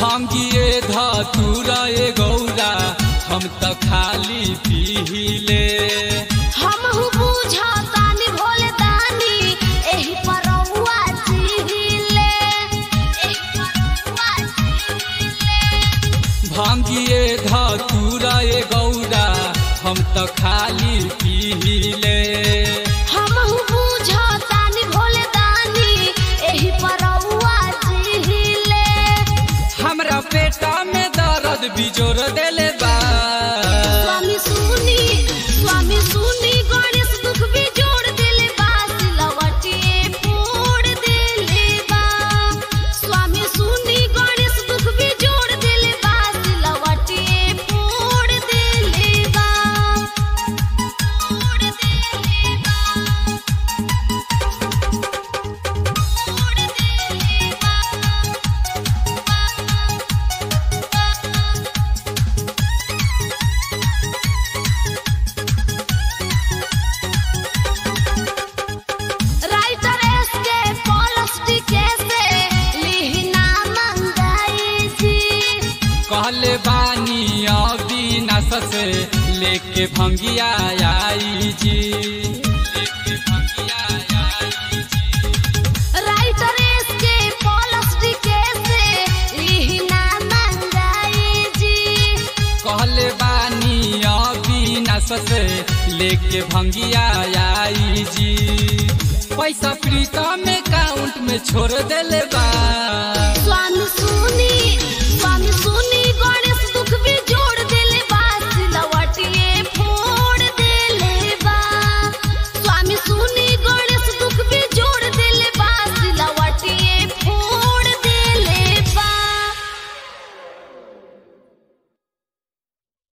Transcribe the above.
भांगिए धतूरा ए गौरा हम त खाली पीले हम हु बुझतानी भोले दानी एही परौआ चिहिले एही परौआ चिहिले भांगिए धतूरा ए गौरा हम त खाली पीले हम हु बुझतानी भोले दानी एही परौआ चिहिले हमरा पेटा में दर्द बिजोर देले बा स्वामी सुनी स्वामी सुनी गणेश दुख भी जोड़ देले बा सिलवटिए फोड़ देले बा स्वामी सुनी गणेश दुख भी जोड़ देले बा सिलवटिए फोड़ देले बा फोड़ देले बा फोड़ देले बा राइटर एस के पॉलिटिक से लिहना मंगाई जी कहले बानी अविनाश से लेके भंगिया आई जी लेके भंगिया आई जी राइटर एस के पॉलिटिक से लिहना मंगाई जी कहले बानी अविनाश से लेके भंगिया आई जी पैसा प्रीता में काउंट में छोड़ देले बा